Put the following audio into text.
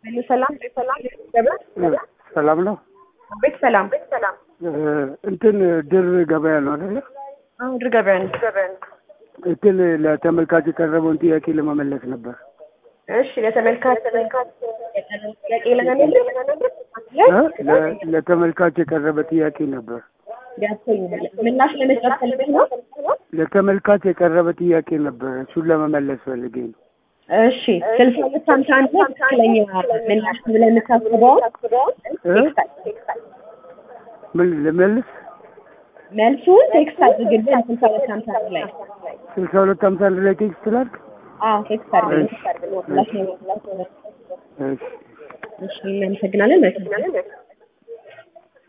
ሄሎ ሰላም ሰላም ገበያ ሰላም ነው። ቤት ሰላም ቤት ሰላም እንትን ድር ገበያ ነው አይደለ? አሁን ድር ገበያ ነው ገበያ ነው። እንትን ለተመልካች የቀረበውን ጥያቄ ለመመለስ ነበር። እሺ ለተመልካች ተመልካች ጥያቄ ለመመለስ እ? ለ- ለተመልካች የቀረበ ጥያቄ ነበር። ያሰኛል ምላሽ ለመስጠት ፈልገህ ነው? ለተመልካች የቀረበ ጥያቄ ነበር። እሱን ለመመለስ ፈልጌ ነው። እሺ ስልሳ ሁለት ሀምሳ አንድ ላይ ትክክለኛ ምላሽ ብለህ የምታስበውን እ? ምን ልመልስ? መልሱን ቴክስት አድርግልን ስልሳ ሁለት ሀምሳ አንድ ላይ ስልሳ ሁለት ሀምሳ አንድ ላይ ቴክስት ላድርግ? አዎ ቴክስት አድርግልን ምላሽ ነው እሺ እሺ እናመሰግናለን መልካም